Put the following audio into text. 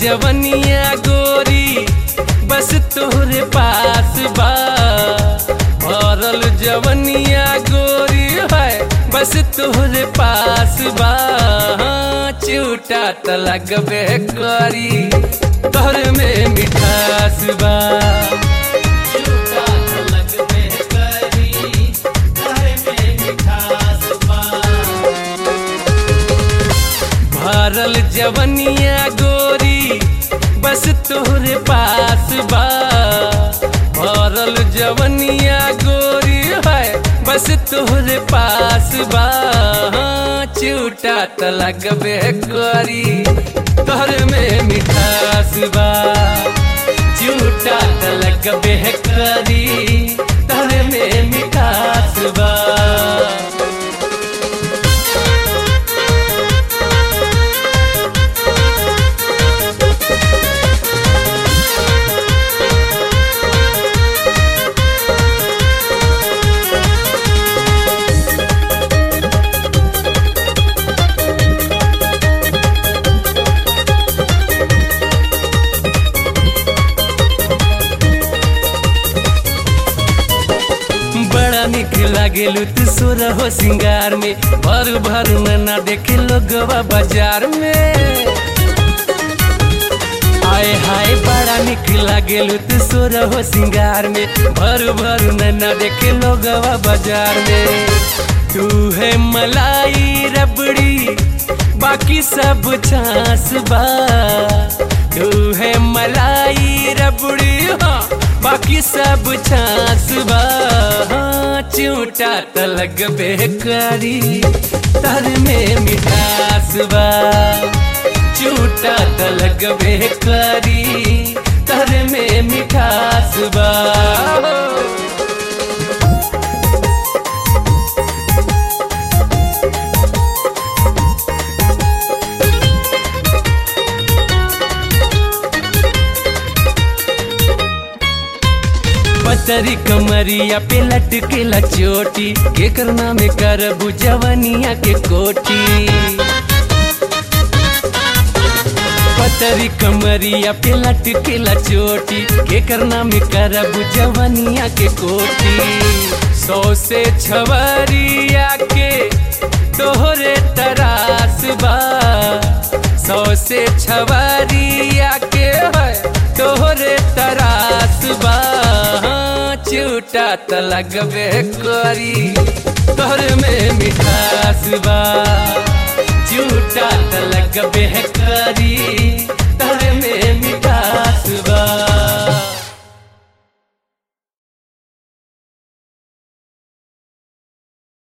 जवनिया गोरी बस तोहरे पास बा भरल जवनिया गोरी है बस तोहरे पास बा हाँ, चूटा त लगबे करी तोहर में मिठास बा चूटा त लगबे करी तोहर में मिठास बा भरल जवनिया गोरी बस तोहरे पास बा भरल जवनिया गोरी है बस तोहरे पास बा हाँ, चूटा त लगबे करी तोहर में मिठास बा चूटा त लगबे करी तोहर में मिठास बा बड़ा निक लागेलू तू सोर हो सिंगार में भर भर में ना देखे लोगवा बाजार में आए हाय बड़ा निक लागेलू तू सोर हो सिंगार में भर भर में ना देखे लोगवा बाजार में तू है मलाई रबड़ी बाकी सब छास बा तू है मलाई रबड़ी हाँ बाकी सब छास बा हाँ, चूटा त लगबे करी तर में मिठास बा चूटा त लगबे करी तर में मिठास बा पतरी कमरिया पे लटकेला चोटी के करना में करबू जवनिया के कोटी पतरी कमरिया पे लटकेला चोटी के करना में करबू जवनिया के कोटी सौ से छवरिया के तोहरे तरास बा सौ से छवरिया के है तोहरे तरास बा हाँ, चूटा त लगबे करी तोहर में मिठास बा चूटा त लगबे करी